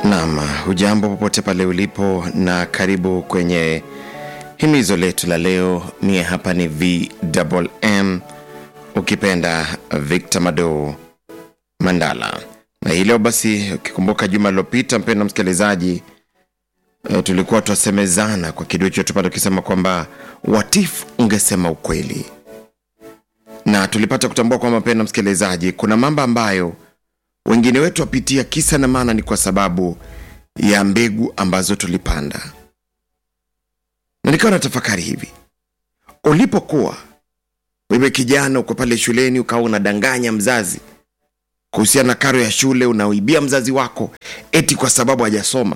Naam, hujambo popote pale ulipo na karibu kwenye himizo letu la leo. Mie hapa ni VMM, ukipenda Victor Mado Mandala. Na hii leo basi, ukikumbuka juma lilopita, mpendwa msikilizaji, e, tulikuwa twasemezana kwa kiduchu tupata tukisema kwamba watifu ungesema ukweli, na tulipata kutambua kwamba, mpendwa msikilizaji, kuna mambo ambayo wengine wetu wapitia kisa na maana ni kwa sababu ya mbegu ambazo tulipanda. Na nikawa na tafakari hivi, ulipokuwa wewe kijana uko pale shuleni, ukawa unadanganya mzazi kuhusiana na karo ya shule, unaoibia mzazi wako eti kwa sababu hajasoma,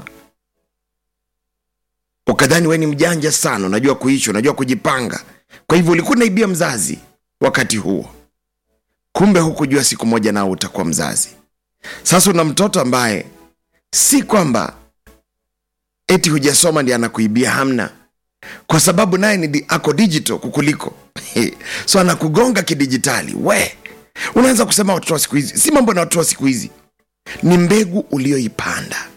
ukadhani wewe ni mjanja sana, unajua kuishi, unajua kujipanga, kwa hivyo ulikuwa unaibia mzazi wakati huo, kumbe hukujua siku moja nao utakuwa mzazi. Sasa una mtoto ambaye si kwamba eti hujasoma ndi anakuibia, hamna, kwa sababu naye ni di- ako digital kukuliko so anakugonga kidijitali. We unaanza kusema watoto wa siku hizi, si mambo na watoto wa siku hizi, ni mbegu ulioipanda,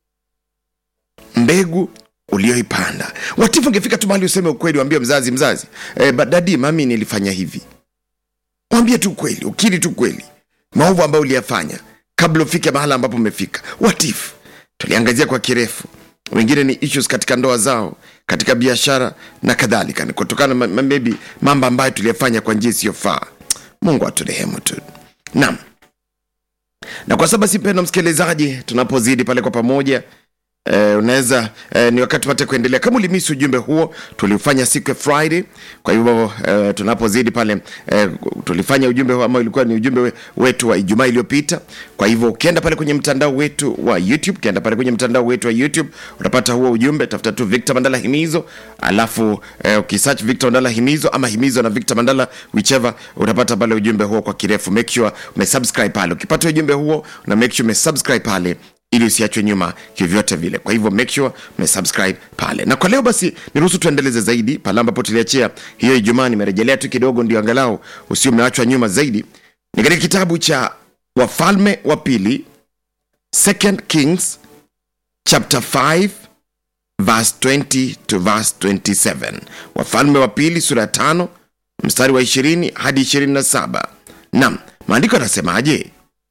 mbegu ulioipanda. Watifu ungefika tu mahali useme ukweli, wambie mzazi, mzazi, eh, ba- dadi, mami nilifanya hivi, mwambie tu kweli, ukiri tu kweli maovu ambayo uliyafanya kabla ufike mahala ambapo umefika. Watifu tuliangazia kwa kirefu, wengine ni issues katika ndoa zao, katika biashara na kadhalika, ni kutokana na ma- maybe mambo ambayo tuliyafanya kwa njia isiyofaa. Mungu aturehemu tu. Naam, na kwa sababu si mpendo msikilizaji, tunapozidi pale kwa pamoja Eh, unaweza eh, ni wakati pate kuendelea. Kama ulimisi ujumbe huo, tuliufanya siku ya Friday. Kwa hivyo eh, tunapozidi pale eh, tulifanya ujumbe huo ama ilikuwa ni ujumbe we- wetu wa Ijumaa iliyopita. Kwa hivyo ukienda pale kwenye mtandao wetu wa YouTube, ukienda pale kwenye mtandao wetu wa YouTube utapata huo ujumbe, tafuta tu Victor Mandala Himizo, alafu eh, ukisearch Victor Mandala Himizo ama Himizo na Victor Mandala whichever, utapata pale ujumbe huo kwa kirefu. Make sure umesubscribe pale. Ukipata ujumbe huo na make sure umesubscribe pale ili usiachwe nyuma kivyovyote vile. Kwa hivyo make sure umesubscribe pale. Na kwa leo basi, niruhusu tuendeleze zaidi pale ambapo tuliachia hiyo Ijumaa. Nimerejelea tu kidogo, ndio angalau usio umeachwa nyuma zaidi. Ni katika kitabu cha Wafalme wa Pili, Second Kings chapter 5 verse 20 to verse 27. Wafalme wa Pili sura ya tano mstari wa 20 hadi 27. Naam, maandiko yanasemaje?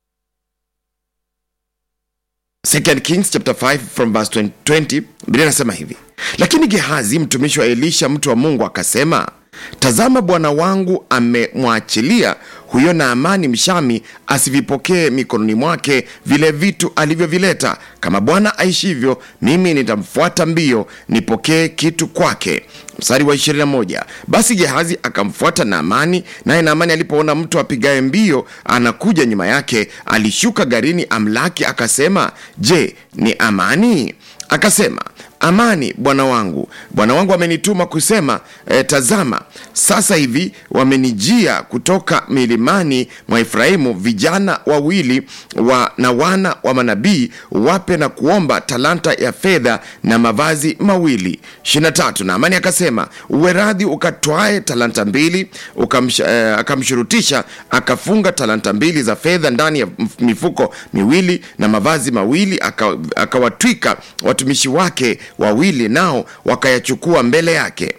Second Kings chapter 5 from verse 20, 20 Biblia inasema hivi: lakini Gehazi mtumishi wa Elisha mtu wa Mungu akasema, tazama, bwana wangu amemwachilia huyo Naamani Mshami asivipokee mikononi mwake vile vitu alivyovileta. Kama Bwana aishivyo, mimi nitamfuata mbio nipokee kitu kwake. Mstari wa 21, basi Gehazi akamfuata Naamani, naye Naamani alipoona mtu apigaye mbio anakuja nyuma yake, alishuka garini amlaki, akasema, je, ni Amani? Akasema, amani bwana wangu, bwana wangu amenituma kusema e, tazama sasa hivi wamenijia kutoka milimani mwa Efraimu vijana wawili wa, na wana wa manabii wape na kuomba talanta ya fedha na mavazi mawili. 23 na Amani akasema uwe radhi ukatwae talanta mbili ukamsh, eh, akamshurutisha akafunga talanta mbili za fedha ndani ya mf- mifuko miwili na mavazi mawili aka- akawatwika watumishi wake wawili nao wakayachukua mbele yake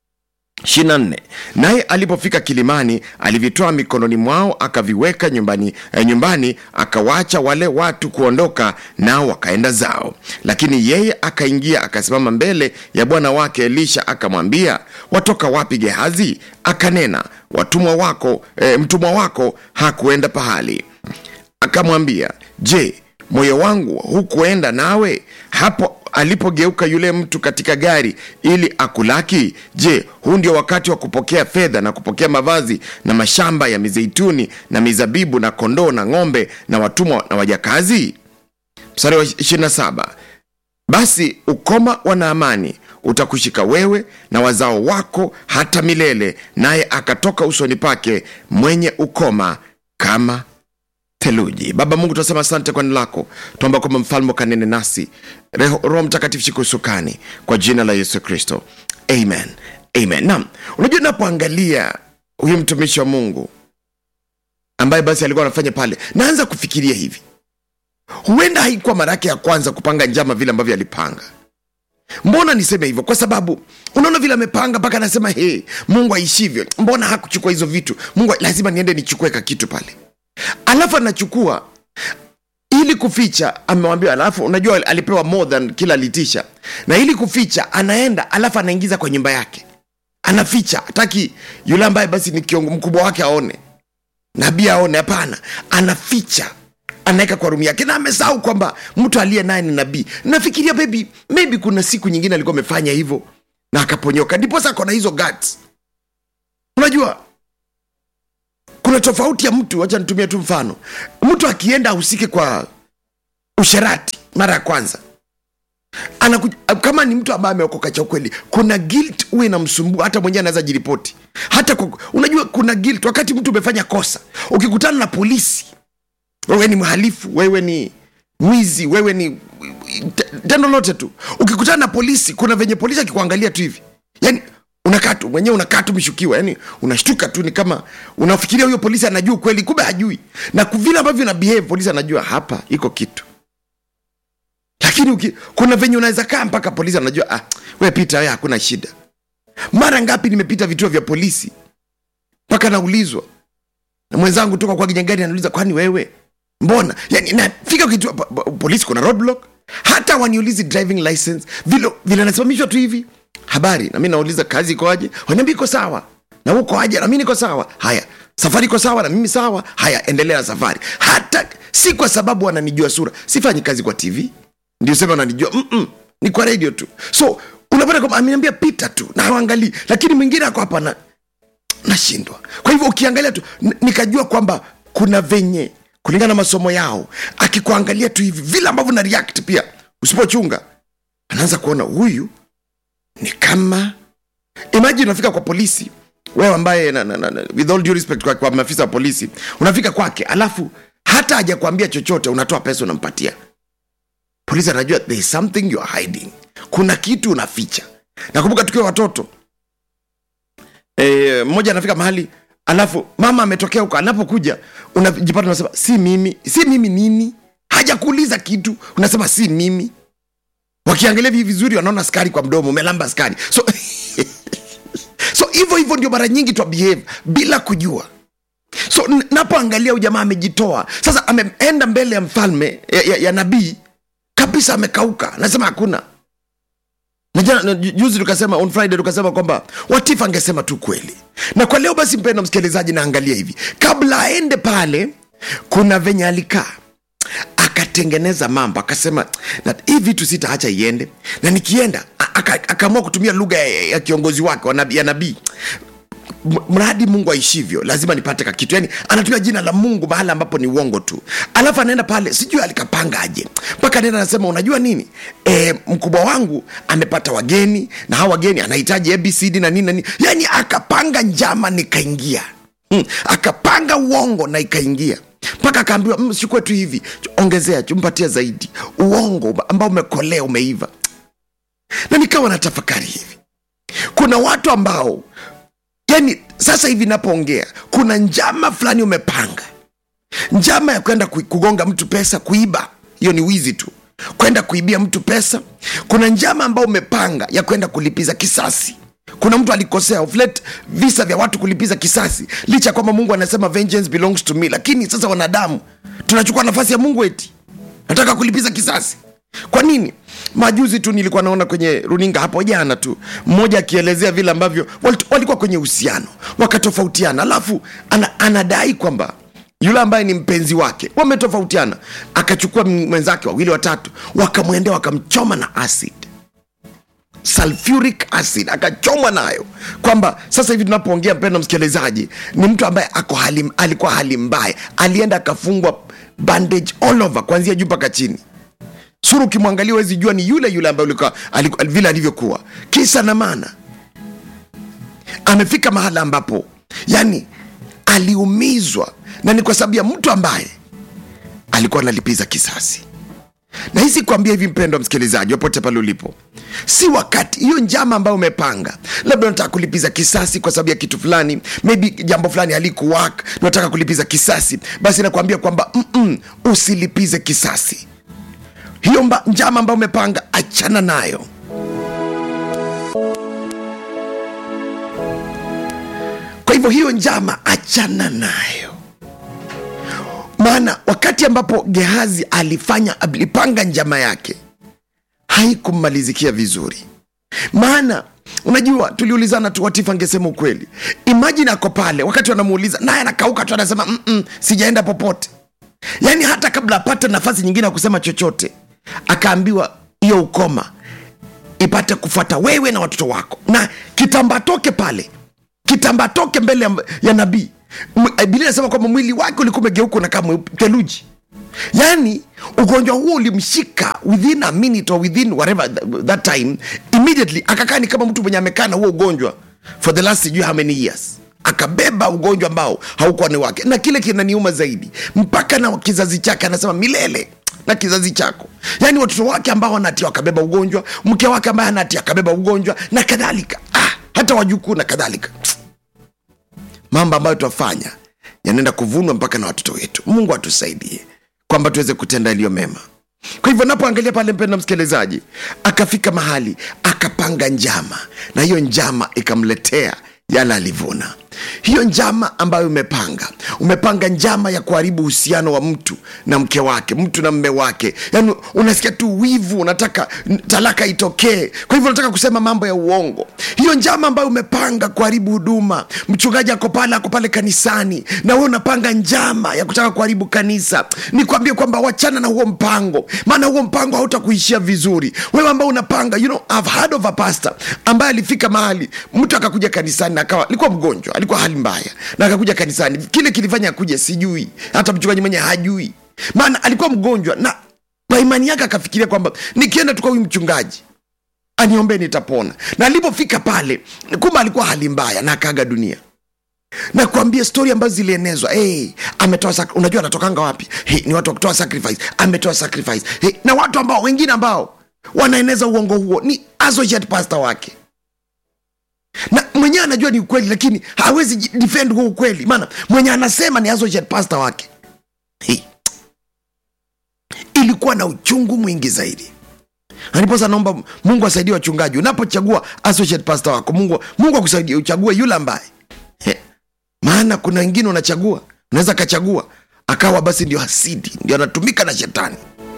24 naye alipofika kilimani alivitoa mikononi mwao akaviweka nyumbani, eh, nyumbani akawacha wale watu kuondoka nao wakaenda zao lakini yeye akaingia akasimama mbele ya bwana wake elisha akamwambia watoka wapi gehazi akanena watumwa wako eh, mtumwa wako hakuenda pahali akamwambia je moyo wangu hukuenda nawe hapo alipogeuka yule mtu katika gari ili akulaki je huu ndio wakati wa kupokea fedha na kupokea mavazi na mashamba ya mizeituni na mizabibu na kondoo na ng'ombe na watumwa na wajakazi mstari wa 27 basi ukoma wa Naamani utakushika wewe na wazao wako hata milele, naye akatoka usoni pake mwenye ukoma kama theluji. Baba Mungu, tunasema asante kwa neno lako, tuomba kwamba mfalme ukanene nasi, Reho- Roho Mtakatifu shika usukani kwa jina la Yesu Kristo, amen, amen. Naam, unajua napoangalia huyu mtumishi wa Mungu ambaye basi alikuwa anafanya pale, naanza kufikiria hivi huenda haikuwa mara yake ya kwanza kupanga njama vile ambavyo alipanga mbona niseme hivyo kwa sababu unaona vile amepanga mpaka anasema hey, mungu aishivyo mbona hakuchukua hizo vitu mungu lazima niende nichukue ka kitu pale alafu anachukua ili kuficha amewambia alafu unajua alipewa more than kila alitisha na ili kuficha anaenda alafu anaingiza kwa nyumba yake anaficha hataki yule ambaye basi ni kiongo mkubwa wake aone nabii aone hapana anaficha anaweka kwa rumu yake na amesahau kwamba mtu aliye naye ni nabii nafikiria maybe, maybe kuna siku nyingine alikuwa amefanya hivyo na akaponyoka ndiposa akona hizo guts unajua kuna tofauti ya mtu wacha nitumie tu mfano mtu akienda ahusike kwa usherati mara ya kwanza Anaku, kama ni mtu ambaye ameokoka cha ukweli kuna guilt huwa inamsumbua hata mwenyewe anaweza jiripoti hata kwa, unajua kuna guilt wakati mtu umefanya kosa ukikutana na polisi wewe ni mhalifu wewe ni mwizi wewe ni tendo lote tu ukikutana na polisi kuna venye polisi akikuangalia tu hivi yani unakaa tu mwenyewe unakaa tu mshukiwa yani unashtuka tu ni kama unafikiria huyo polisi anajua ukweli kumbe hajui na vile ambavyo na behave polisi anajua hapa iko kitu lakini uki, kuna venye unaweza kaa mpaka polisi anajua ah, we pita we hakuna shida mara ngapi nimepita vituo vya polisi mpaka naulizwa na mwenzangu toka kwa kinyangari anauliza kwani wewe mbona yani nafika kitu polisi kuna roadblock hata waniulizi driving license vile vile nasimamishwa tu hivi habari na mi nauliza kazi ikoaje waniambia iko sawa na uko aje na mi niko sawa haya safari iko sawa na mimi sawa haya endelea na safari hata si kwa sababu wananijua sura sifanyi kazi kwa tv ndio sema wananijua Mm-mm, ni kwa radio tu so unapata kwamba ameniambia pita tu na hawangalii lakini mwingine ako hapa na nashindwa kwa hivyo ukiangalia tu nikajua kwamba kuna venye kulingana na masomo yao akikuangalia tu hivi vile ambavyo na react pia usipochunga anaanza kuona huyu ni kama imagine unafika kwa polisi wewe ambaye na, na, na, na, with all due respect kwa, kwa maafisa wa polisi unafika kwake alafu hata hajakwambia chochote unatoa pesa unampatia polisi anajua there is something you are hiding kuna kitu unaficha nakumbuka tukiwa watoto e, mmoja anafika mahali alafu mama ametokea huko anapokuja unajipata unasema si mimi si mimi nini hajakuuliza kitu unasema si mimi wakiangalia hivi vizuri wanaona skari kwa mdomo umelamba skari so so hivyo hivyo ndio mara nyingi twa behave bila kujua so napoangalia huyu jamaa amejitoa sasa ameenda mbele ya mfalme ya, ya, ya nabii kabisa amekauka nasema hakuna na juzi tukasema on friday tukasema kwamba watifu angesema tu kweli na kwa leo basi mpenda msikilizaji naangalia hivi kabla aende pale kuna venye alikaa akatengeneza mambo akasema hii vitu sitaacha iende na nikienda akaamua kutumia lugha ya, ya kiongozi wake nabi, ya nabii mradi mungu aishivyo lazima nipate kakitu yani anatumia jina la mungu mahali ambapo ni uongo tu alafu anaenda pale sijui alikapanga aje mpaka anaenda anasema unajua nini e, mkubwa wangu amepata wageni na hawa wageni anahitaji abcd na nini na nini yani akapanga njama nikaingia hmm. akapanga uongo na ikaingia mpaka akaambiwa mm, chukue tu hivi ongezea chumpatia zaidi uongo ambao umekolea umeiva na nikawa na tafakari hivi kuna watu ambao yani sasa hivi napoongea kuna njama fulani umepanga njama ya kwenda kugonga mtu pesa kuiba hiyo ni wizi tu kwenda kuibia mtu pesa kuna njama ambayo umepanga ya kwenda kulipiza kisasi kuna mtu alikosea uflet visa vya watu kulipiza kisasi licha ya kwamba mungu anasema vengeance belongs to me lakini sasa wanadamu tunachukua nafasi ya mungu eti nataka kulipiza kisasi kwa nini majuzi tu nilikuwa naona kwenye runinga hapo jana tu mmoja akielezea vile ambavyo walikuwa kwenye uhusiano wakatofautiana alafu ana, anadai kwamba yule ambaye ni mpenzi wake wametofautiana akachukua mwenzake wawili watatu wakamwendea wakamchoma na acid sulfuric acid akachomwa nayo kwamba sasa hivi tunapoongea mpendo msikilizaji ni mtu ambaye ako hali, alikuwa hali mbaya alienda akafungwa bandage all over kuanzia juu mpaka chini sura ukimwangalia wezi jua ni yule yule ambaye ulikuwa vile alivyokuwa kisa na maana amefika mahala ambapo yani aliumizwa na ni kwa sababu ya mtu ambaye alikuwa analipiza kisasi na hisi kuambia hivi mpendo msikilizaji popote pale ulipo si wakati hiyo njama ambayo umepanga labda unataka kulipiza kisasi kwa sababu ya kitu fulani maybe jambo fulani halikuwak unataka kulipiza kisasi basi nakuambia kwamba mm-mm, usilipize kisasi hiyo mba, njama ambayo umepanga achana nayo kwa hivyo hiyo njama achana nayo maana wakati ambapo gehazi alifanya alipanga njama yake haikummalizikia vizuri maana unajua tuliulizana tu watifu angesema ukweli imajini ako pale wakati wanamuuliza naye anakauka tu anasema "Mm-mm, sijaenda popote yaani hata kabla apate nafasi nyingine ya kusema chochote akaambiwa hiyo ukoma ipate kufuata wewe na watoto wako na kitamba toke pale kitamba toke mbele ya, ya nabii M- biblia inasema kwamba mwili wake ulikuwa umegeuka unakaa mweupe- theluji yaani ugonjwa huo ulimshika within a minute or within whatever th- that time immediately akakaa ni kama mtu mwenye amekaa na huo ugonjwa for the last sijui how many years akabeba ugonjwa ambao haukuwa ni wake na kile kinaniuma zaidi mpaka na kizazi chake anasema milele na kizazi chako yaani watoto wake ambao wanatia wakabeba ugonjwa mke wake ambaye anatia akabeba ugonjwa na kadhalika ah, hata wajukuu na kadhalika mambo ambayo twafanya yanaenda kuvunwa mpaka na watoto wetu mungu atusaidie kwamba tuweze kutenda yaliyo mema kwa hivyo napoangalia pale mpendo msikilizaji akafika mahali akapanga njama na hiyo njama ikamletea yale alivuna hiyo njama ambayo umepanga umepanga njama ya kuharibu uhusiano wa mtu na mke wake mtu na mme wake yani unasikia tu wivu unataka n- talaka itokee kwa hivyo unataka kusema mambo ya uongo hiyo njama ambayo umepanga kuharibu huduma mchungaji ako pale ako pale kanisani na wewe unapanga njama ya kutaka kuharibu kanisa nikwambie kwamba wachana na huo mpango maana huo mpango hautakuishia vizuri wewe ambao unapanga you know, I've heard of a pastor ambaye alifika mahali mtu akakuja kanisani na akawa alikuwa mgonjwa alikuwa hali mbaya na akakuja kanisani kile kilifanya akuja sijui hata mchungaji mwenye hajui maana alikuwa mgonjwa na kwa imani yake akafikiria kwamba nikienda tu kwa huyu mchungaji aniombee nitapona na alipofika pale kumbe alikuwa hali mbaya na akaaga dunia na kuambia stori ambazo zilienezwa hey, ametoa sak- unajua anatokanga wapi hey, ni watu wa kutoa sacrifice ametoa sacrifice hey, na watu ambao wengine ambao wanaeneza uongo huo ni associate pastor wake na mwenyewe anajua ni ukweli lakini hawezi ji- defend huo ukweli maana mwenye anasema ni associate pastor wake hey. ilikuwa na uchungu mwingi zaidi aniposa naomba mungu asaidie wachungaji unapochagua associate pastor wako mungu, mungu akusaidie uchague yule ambaye He, maana kuna wengine unachagua unaweza akachagua akawa basi ndio hasidi ndio anatumika na shetani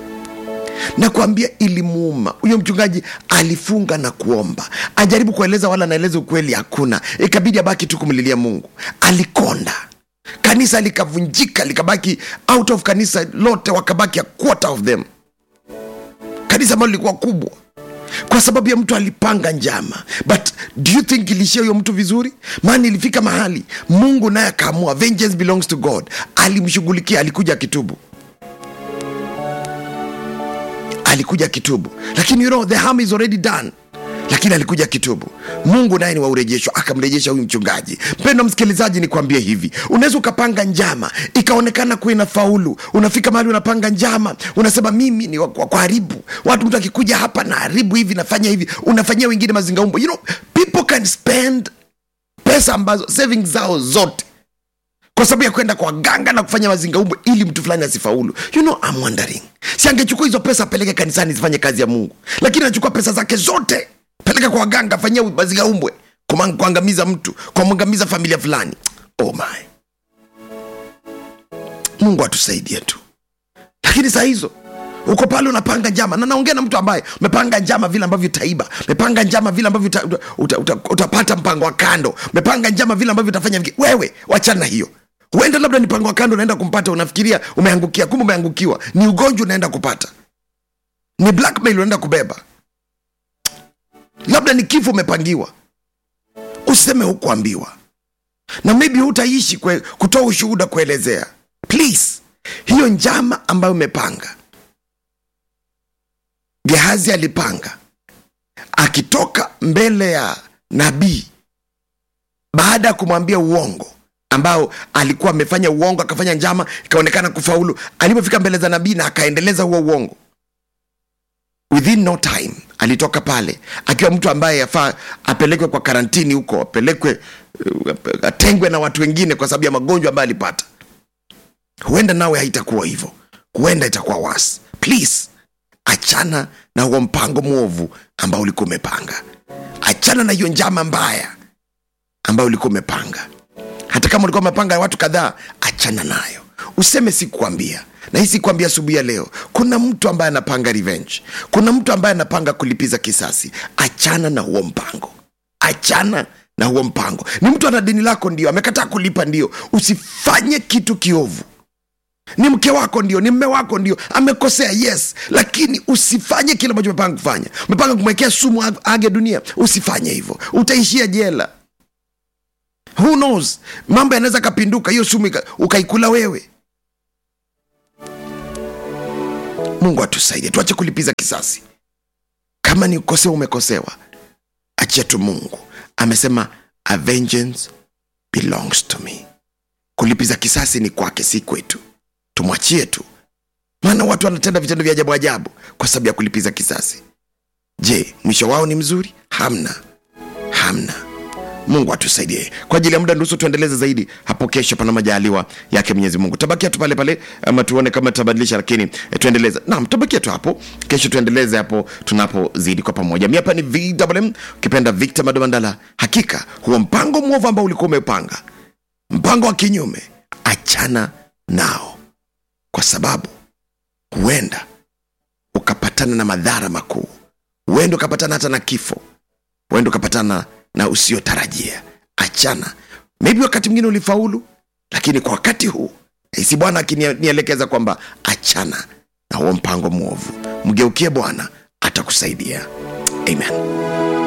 na kuambia ilimuuma huyo mchungaji alifunga na kuomba ajaribu kueleza wala anaeleza ukweli hakuna ikabidi abaki tu kumlilia mungu alikonda kanisa likavunjika likabaki out of kanisa lote wakabaki a quarter of them kanisa ambalo lilikuwa kubwa kwa sababu ya mtu alipanga njama but do you think ilishia huyo mtu vizuri maana ilifika mahali mungu naye akaamua vengeance belongs to god alimshughulikia alikuja kitubu alikuja kitubu lakini you know, the harm is already done lakini alikuja kitubu mungu naye ni wa urejesho akamrejesha huyu mchungaji mpendo msikilizaji nikwambie hivi unaweza ukapanga njama ikaonekana kuwa ina faulu unafika mahali unapanga njama unasema mimi ni wa wa kuharibu watu mtu akikuja hapa na haribu hivi nafanya hivi unafanyia wengine mazingaumbo you know, people can spend pesa ambazo savings zao zote kwa sababu ya kwenda kwa ganga na kufanya mazingaumbwe ili mtu fulani asifaulu you know, I'm wondering si angechukua hizo pesa apeleke kanisani zifanye kazi ya mungu lakini anachukua pesa zake zote peleka kwa waganga afanyia mazingaumbwe kumang- kuangamiza mtu kuangamiza familia fulani oh my mungu atusaidie tu lakini saa hizo uko pale unapanga njama na naongea na mtu ambaye umepanga njama vile ambavyo utaiba umepanga njama vile ambavyo uta, uta, uta, uta, utapata mpango wa kando umepanga njama vile ambavyo utafanya viki- wewe wachana na hiyo huenda labda ni mpango wa kando unaenda kumpata unafikiria umeangukia kumbe umeangukiwa ni ugonjwa unaenda kupata ni blackmail unaenda kubeba labda ni kifo umepangiwa useme hukuambiwa na maybe hutaishi kwe- kutoa ushuhuda kuelezea please hiyo njama ambayo umepanga gehazi alipanga akitoka mbele ya nabii baada ya kumwambia uongo ambao alikuwa amefanya uongo akafanya njama ikaonekana kufaulu alipofika mbele za nabii na akaendeleza huo uongo within no time alitoka pale akiwa mtu ambaye yafaa apelekwe kwa karantini huko apelekwe uh, atengwe na watu wengine kwa sababu ya magonjwa ambayo alipata huenda nawe haitakuwa hivyo huenda itakuwa wasi please achana na huo mpango mwovu ambao ulikuwa umepanga achana na hiyo njama mbaya ambayo ulikuwa umepanga hata kama ulikuwa umepanga ya watu kadhaa achana nayo useme sikuambia na hii sikuambia asubuhi ya leo kuna mtu ambaye anapanga revenge kuna mtu ambaye anapanga kulipiza kisasi achana na huo mpango achana na huo mpango ni mtu ana deni lako ndio amekataa kulipa ndio usifanye kitu kiovu ni mke wako ndio ni mme wako ndio amekosea yes lakini usifanye kile ambacho umepanga kufanya umepanga kumwekea sumu ag- age dunia usifanye hivyo utaishia jela who knows mambo yanaweza kapinduka hiyo sumu ika- ukaikula wewe mungu atusaidie tuache kulipiza kisasi kama ni ukosewa umekosewa achia tu mungu amesema a vengeance belongs to me kulipiza kisasi ni kwake si kwetu tumwachie tu maana watu wanatenda vitendo vya ajabu ajabu kwa sababu ya kulipiza kisasi je mwisho wao ni mzuri hamna hamna mungu atusaidie kwa ajili ya muda nusu tuendeleze zaidi hapo kesho pana majaliwa yake mwenyezi mungu tabakia tu pale pale ama tuone kama tutabadilisha lakini eh, tuendeleze naam tabakia tu hapo kesho tuendeleze hapo tunapozidi kwa pamoja mi hapa ni vwm ukipenda victor madomandala hakika huo mpango mwovu ambao ulikuwa umepanga mpango wa kinyume achana nao kwa sababu huenda ukapatana na madhara makuu huenda ukapatana hata na kifo huenda ukapatana na usiotarajia achana maybe wakati mwingine ulifaulu lakini kwa wakati huu nahisi bwana akinielekeza kwamba achana na huo mpango mwovu mgeukie bwana atakusaidia amen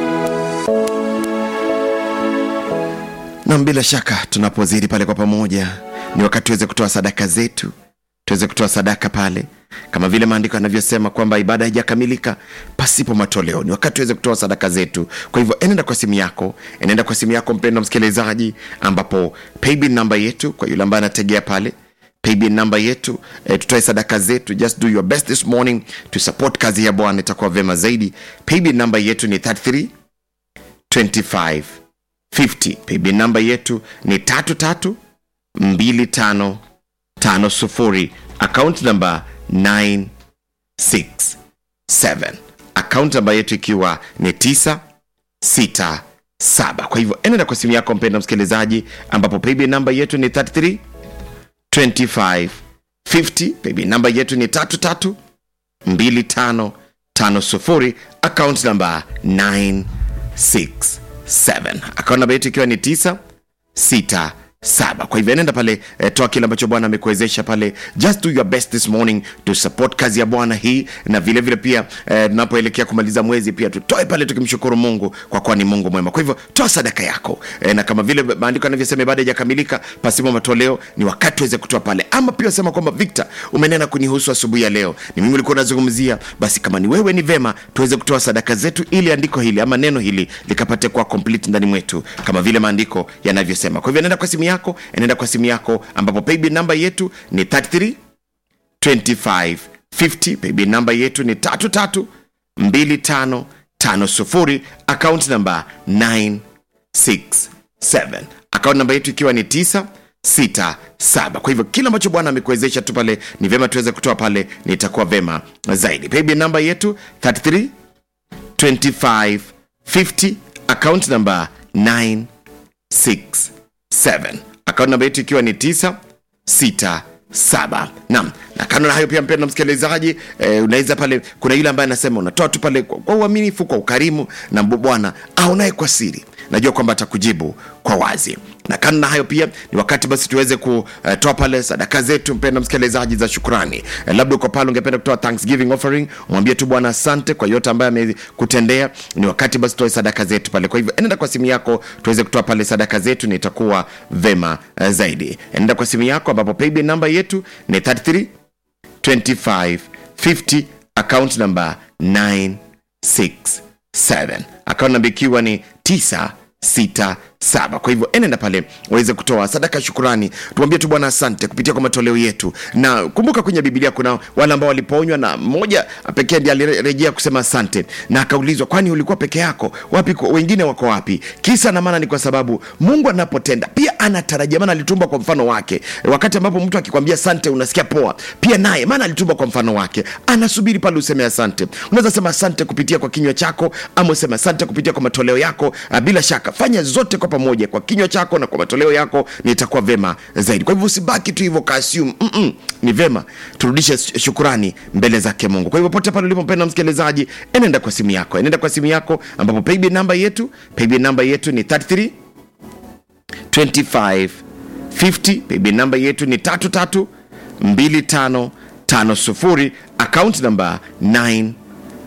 nam bila shaka tunapozidi pale kwa pamoja ni wakati tuweze kutoa sadaka zetu tuweze kutoa sadaka pale kama vile maandiko yanavyosema kwamba ibada haijakamilika pasipo matoleo ni wakati tuweze kutoa sadaka zetu kwa hivyo enenda kwa simu yako enenda kwa simu yako mpendo msikilizaji ambapo paybill namba yetu kwa yule ambaye anategea pale paybill namba yetu eh, tutoe sadaka zetu just do your best this morning to support kazi ya bwana itakuwa vema zaidi paybill namba yetu ni 33 25 50 paybill namba yetu ni tatu tatu mbili tano tano sufuri account namba 967 account namba yetu ikiwa ni 967 kwa hivyo enenda kwa simu yako mpenda msikilizaji ambapo paybill namba yetu ni 33 25 50 paybill namba yetu ni 33 25 50 account namba 967 account namba yetu ikiwa ni 9 sita saba kwa hivyo nenda pale eh, toa kile ambacho bwana amekuwezesha pale just do your best this morning to support kazi ya bwana hii na vile vile pia eh, tunapoelekea kumaliza mwezi pia tutoe pale tukimshukuru mungu kwa kuwa ni mungu mwema kwa hivyo toa sadaka yako eh, na kama vile maandiko yanavyosema ibada ijakamilika pasipo matoleo ni wakati tuweze kutoa pale ama pia sema kwamba victor umenena kunihusu asubuhi ya leo ni mimi ulikuwa unazungumzia basi kama ni wewe ni vema tuweze kutoa sadaka zetu ili andiko hili ama neno hili likapate kuwa complete ndani mwetu kama vile maandiko yanavyosema kwa hivyo nenda kwa simu yako nenda kwa simu yako ambapo paybill namba yetu ni 33 25 50 paybill namba yetu ni 33 25 50 account namba 967 account namba yetu ikiwa ni 9 sita saba kwa hivyo kile ambacho bwana amekuwezesha tu pale ni vyema tuweze kutoa pale nitakuwa vema zaidi paybill namba yetu 33 25 50 account namba 967 akaunti namba yetu ikiwa ni 967 nam na kando na hayo pia mpenda msikilizaji eh, unaweza pale kuna yule ambaye anasema unatoa tu pale kwa kwa uaminifu kwa ukarimu na bwana aonaye kwa siri najua kwamba atakujibu kwa wazi na kando na hayo pia ni wakati basi tuweze kutoa pale sadaka zetu mpenda msikilizaji za shukrani eh, labda uko pale ungependa kutoa thanksgiving offering mwambie tu bwana asante kwa yote ambaye amekutendea ni wakati basi tutoe sadaka zetu pale kwa hivyo enenda kwa simu yako tuweze kutoa pale sadaka zetu na itakuwa vema eh, zaidi enenda kwa simu yako ambapo paybill namba yetu ni 33 25 50 account number 967 account namba ikiwa ni 967 saba kwa hivyo enenda pale waweze kutoa sadaka ya shukurani tumwambie tu bwana asante kupitia kwa matoleo yetu na kumbuka kwenye bibilia kuna wale ambao waliponywa na mmoja pekee ndiye alirejea kusema asante na akaulizwa kwani ulikuwa peke yako wapi wengine wako wapi kisa na maana ni kwa sababu mungu anapotenda pia anatarajia maana alitumba kwa mfano wake wakati ambapo mtu akikwambia asante unasikia poa pia naye maana alitumba kwa mfano wake anasubiri pale useme asante unaweza sema asante kupitia kwa kinywa chako ama useme asante kupitia kwa matoleo yako bila shaka fanya zote kwa pamoja kwa kinywa chako na kwa matoleo yako nitakuwa vema zaidi kwa hivyo usibaki tu hivyo kaasium Mm-mm. ni vema turudishe shukurani mbele zake mungu kwa hivyo pote pale ulipo mpenda msikilizaji enenda kwa simu yako enenda kwa simu yako ambapo paybill namba yetu paybill namba yetu ni 33 25 50 paybill namba yetu ni 33 25 50 account namba 967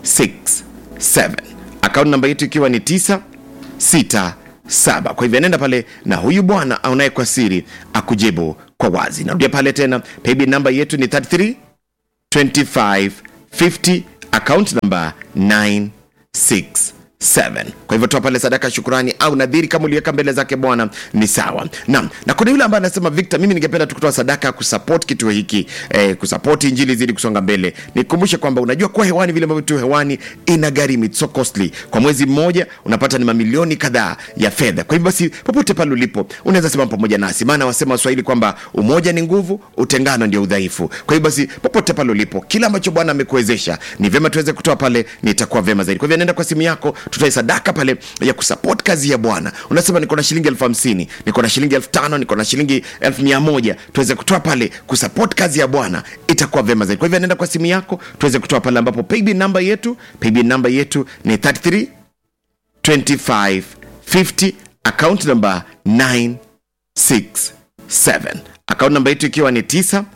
account namba yetu ikiwa ni 9 6 saba kwa hivyo nenda pale na huyu bwana aonaye kwa siri akujibu kwa wazi narudia pale tena paybill namba yetu ni 33 25 50 account namba 967 kwa hivyo toa pale sadaka shukurani au nadhiri kama uliweka mbele zake bwana ni sawa naam na kuna yule ambaye anasema victor mimi ningependa tukutoa sadaka kusupport kituo hiki eh, kusupport injili zidi kusonga mbele nikumbushe kwamba unajua kuwa hewani vile ambavyo tu hewani ina gharimu it's so costly kwa mwezi mmoja unapata ni mamilioni kadhaa ya fedha kwa hivyo basi popote pale ulipo unaweza sema pamoja nasi maana wasema waswahili kwamba umoja ni nguvu utengano ndio udhaifu kwa hivyo basi popote pale ulipo kila ambacho bwana amekuwezesha ni vyema tuweze kutoa pale nitakuwa vyema zaidi kwa hivyo nenda kwa simu yako tutoe sadaka pale ya kusupport kazi ya bwana unasema niko na shilingi elfu hamsini niko na shilingi elfu tano niko na shilingi elfu mia moja tuweze kutoa pale kusupport kazi ya bwana itakuwa vyema zaidi kwa hivyo nenda kwa simu yako tuweze kutoa pale ambapo paybill namba yetu paybill namba yetu ni 33 25 50 account number 967 account namba yetu ikiwa ni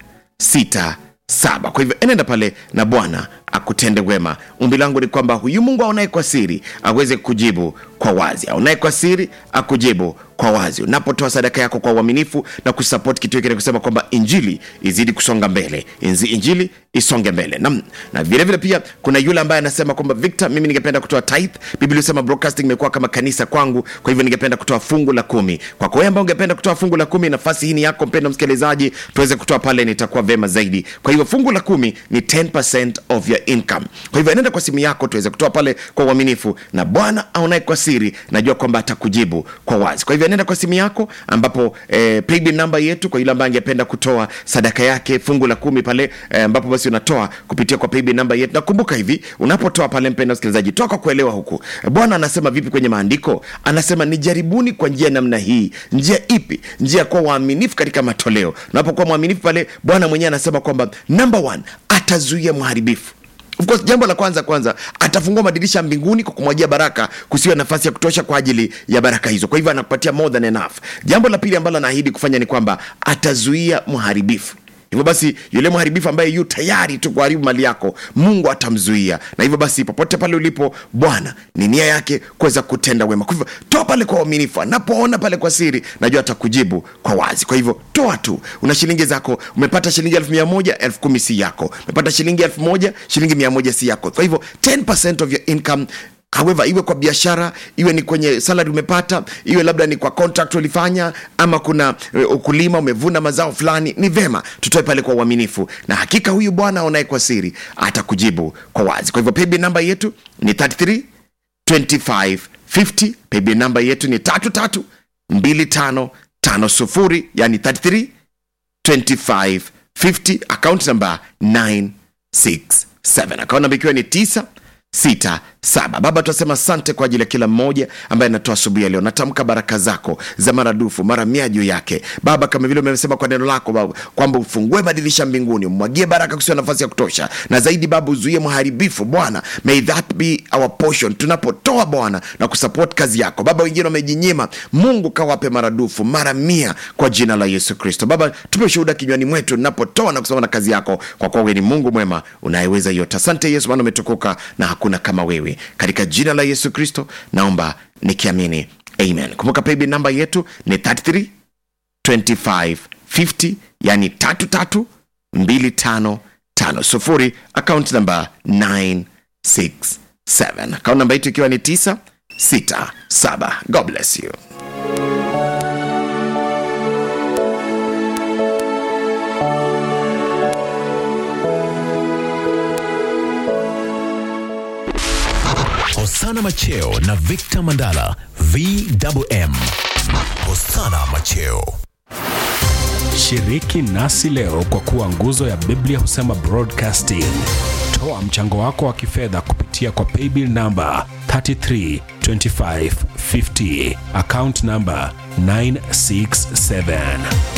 967 kwa hivyo enenda pale na bwana akutende wema umbi langu ni kwamba huyu mungu aonaye kwa siri aweze kujibu kwa wazi aonaye kwa siri akujibu kwa wazi unapotoa sadaka yako kwa uaminifu na kusapot kitu hiki na kusema kwamba injili izidi kusonga mbele Inzi, injili isonge mbele na, na vile vile pia kuna yule ambaye anasema kwamba victor mimi ningependa kutoa tithe biblia inasema broadcasting imekuwa kama kanisa kwangu kwa hivyo ningependa kutoa fungu la kumi kwako wewe ambao ungependa kutoa fungu la kumi nafasi hii ni yako mpendo msikilizaji tuweze kutoa pale nitakuwa vema zaidi kwa hivyo fungu la kumi ni 10 of your income kwa hivyo enenda kwa simu yako tuweze kutoa pale kwa uaminifu na bwana aonaye kwa siri najua kwamba atakujibu kwa wazi kwa hivyo nenda kwa simu yako ambapo eh, paybill namba yetu kwa yule ambaye angependa kutoa sadaka yake fungu la kumi pale eh, ambapo basi unatoa kupitia kwa paybill namba yetu nakumbuka hivi unapotoa pale mpenda msikilizaji toa kwa kuelewa huku bwana anasema vipi kwenye maandiko anasema nijaribuni kwa njia namna hii njia ipi njia ya kuwa waaminifu katika matoleo unapokuwa mwaminifu pale bwana mwenyewe anasema kwamba number one atazuia mharibifu of course jambo la kwanza kwanza atafungua madirisha mbinguni kwa kumwagia baraka kusiwa nafasi ya kutosha kwa ajili ya baraka hizo kwa hivyo anakupatia more than enough jambo la pili ambalo anaahidi kufanya ni kwamba atazuia mharibifu hivyo basi yule mharibifu ambaye yu tayari tu kuharibu mali yako mungu atamzuia na hivyo basi popote pale ulipo bwana ni nia yake kuweza kutenda wema kwa hivyo toa pale kwa uaminifu anapoona pale kwa siri najua atakujibu kwa wazi kwa hivyo toa tu una shilingi zako umepata shilingi elfu mia moja elfu kumi si yako umepata shilingi elfu moja shilingi mia moja si yako kwa hivyo 10 of your income however iwe kwa biashara iwe ni kwenye salary umepata iwe labda ni kwa contract ulifanya ama kuna uh, ukulima umevuna mazao fulani ni vema tutoe pale kwa uaminifu na hakika huyu bwana aonaye kwa siri atakujibu kwa wazi kwa hivyo paybill namba yetu ni 33 25 50 paybill namba yetu ni 33 25 50 yani 33 25 50 account number 967 account namba ikiwa ni 9 sita saba baba tunasema asante kwa ajili ya kila mmoja ambaye anatoa asubuhi ya leo natamka baraka zako za maradufu mara mia juu yake baba kama vile umesema kwa neno lako baba kwamba ufungue madirisha mbinguni umwagie baraka kusiwa nafasi ya kutosha na zaidi baba uzuie mharibifu bwana may that be our portion tunapotoa bwana na kusupport kazi yako baba wengine wamejinyima mungu kawape maradufu mara mia kwa jina la yesu kristo baba tupe shuhuda kinywani mwetu napotoa na kusoma na kazi yako kwa kuwa wewe ni mungu mwema unayeweza yote asante yesu maana umetukuka na hakuna kama wewe katika jina la yesu kristo naomba nikiamini amen kumbuka paybill namba yetu ni 33 25 50 yani 33 25 50 account namba 967 account namba yetu ikiwa ni 967 god bless you Hosana Macheo na Victor Mandala VMM. Hosana Macheo. Shiriki nasi leo kwa kuwa nguzo ya Biblia husema broadcasting. Toa mchango wako wa kifedha kupitia kwa paybill namba 332550 account namba 967